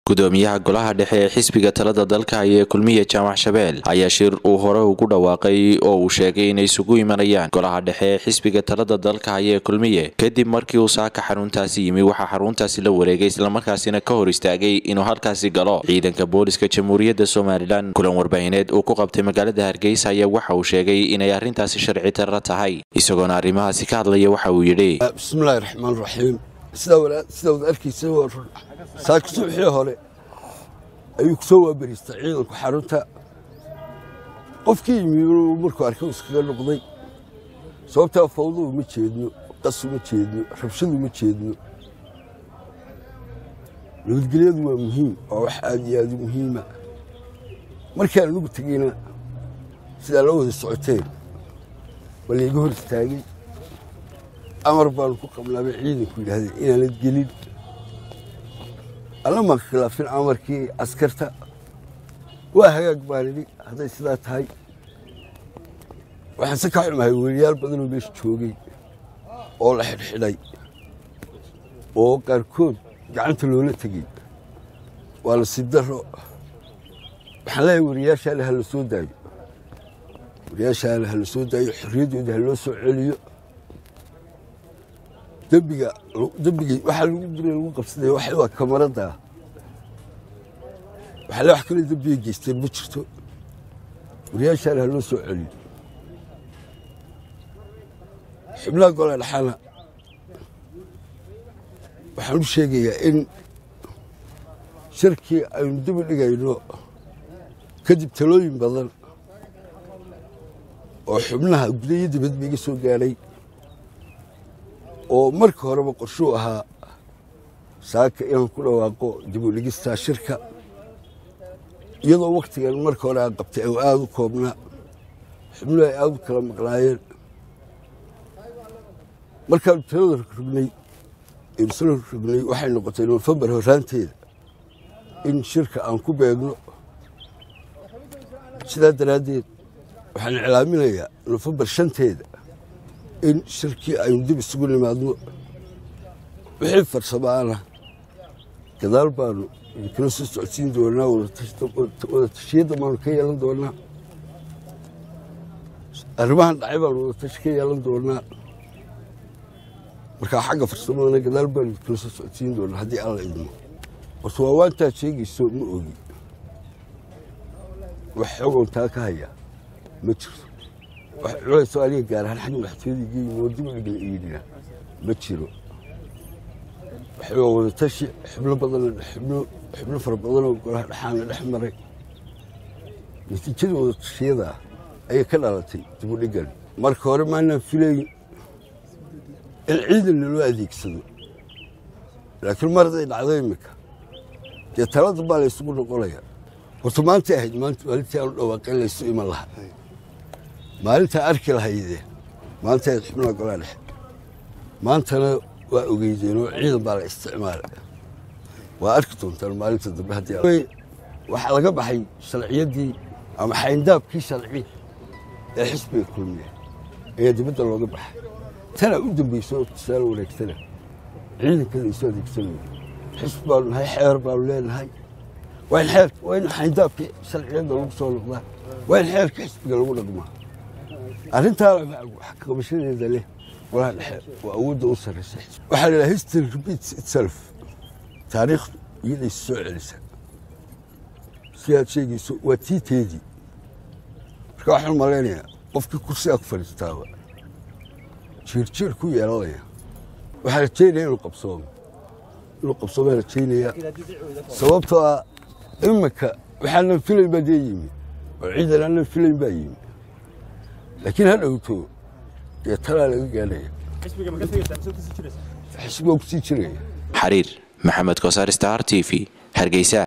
gudoomiyaha golaha dhexe ee xisbiga talada dalka haya ee kulmiya jaamac shabeel ayaa shir uu hore ugu dhawaaqay oo uu sheegay inay isugu imanayaan golaha dhexe ee xisbiga talada dalka haya ee kulmiye kadib markii uu saaka xaruntaasi yimi waxaa xaruntaasi la wareegay islamarkaasina ka hor istaagay inuu halkaasi galo ciidanka booliska jamhuuriyadda somalilan kulan warbaahineed uu ku qabtay magaalada hargeysa ayaa waxa uu sheegay inay arrintaasi sharci darra tahay isagoona arrimahaasi ka hadlaya waxa uu yidhi bismillahi raxmaan raxiim sidaad arkaysa waa run saaka subaxii hore ayuu ku soo waabariistay ciidanku xarunta qofkii yimi markuu arkay iskaga noqday sababtaa fawdu uma jeedno qas uma jeedno rabshadu uma jeedno nabadgelyadu waa muhiim waa wax aad iyo aad u muhiima markii aan ugu tegeyna sidaa la wada socoteen waa layga hor istaagay amar baanu ku qabnaabay ciidanku yidhaahdeen inaanad gelin alla maan khilaafin amarkii askarta waa hagaag baan idhi hadday sidaa tahay waxaan se ka xumahay weriyaal badanoo meesha joogay oo la xidhxidhay oo qaarkood gacanta loola tegey waa nasiib darro waxaan leeyahay weriyaashaale ha la soo daayo weriyaashaale ha la soo daayo xorriyaddooda ha loo soo celiyo dembiga dembigii waxaa lagu dura lagu qabsaday waxa waa kamaradda waxaa le wax kaloo dembiga geysteen ma jirto wariyaashaana ha loo soo celiyo xubnaha gola dhaxana waxaan u sheegayaa in shirkii aynu dib u dhigayno kadib talooyin badan oo xubnaha gudayo dibadba iga soo gaadhay oo marka horeba qorshuu ahaa saaka inaan ku dhawaaqo dib u dhigistaa shirka iyadoo wakhtigan marka hore aan qabtay oo aada u koobnaa xubnuhu ay aada u kala maqnaayeen markaanu talada rognay isla rognay waxay noqotay nofembar horraanteeda in shirka aan ku beegno sidaa daraaddeed waxaan iclaaminayaa nofembar shanteeda in shirkii aynu dib isugu nimaadno wixii farsamaana gadaal baanu idinkala soo socodsiin doonaa wada tashiyadda baanu ka yeelan doonaa arrimahan dhacay baanu wada tashi ka yeelan doonaa markaa xagga farsamadana gadaal baanu idinkala soo socodsiin doonaa haddii alla idmo horta waa waantaad sheegayso ma ogi wax xogoon taa ka hayaa ma jirto wax culayso aniga gaar ahaan xagga madaxtooyada geeyin oo dib u dhigla iidhina ma jiro waxaa wada tashi xubno badan xubno xubno fara badanoo golaha dhexaana dhex maray natiijada wada tashiyada ayay ka dhalatay dib u dhigan marka hore maanaan filayn in ciidan naloo adeegsado laakiin mar hadday dhacdo iminka dee talada baa laysugu noqonaya horta maantay ahayd maalintii aanu dhawaaqeen laysu iman lahaa maalintaa arki lahaydeen maanta ayd xubnaha golaa dhexe maantana waa ogeydeenoo ciidan baa la isticmaala waa arki doontaan maalinta dambe haddii waxaa laga baxay sharciyaddii ama xayndaabkii sharci ee xisbiga kulmiya ayaa dibadda looga baxay tanaa u dambayso tusaale wareegtana ciidankada isu adeegsanayo xisbi baanu nahay xeer baanu leenahay waa in xeer waa in xayndaabkii sharciyadda lagu soo noqdaa waa in xeerka xisbiga lagu dhaqmaa arrintaa qabashadeeda leh golaha dhexe waa awoodda u sarraysa waxaa la history repeats itself taariikhdu iyaday soo celisa si aad sheegayso waa tii teedii marka waxaan malaynayaa qofkii kursigaa ku fadhiistaaba jiirjiir ku yeelanaya waxaa rajaynaya inuu qabsoomo inuu qabsoomaa rajaynayaa sababtoo ah iminka waxaanan filayn baa dee yimi oo ciidan aanan filayn baa yimi laakiin ha dhowto dee talaa laga gaadhaya xisbiga kusii jiraya xariir maxamed kosaar star t v hargeysa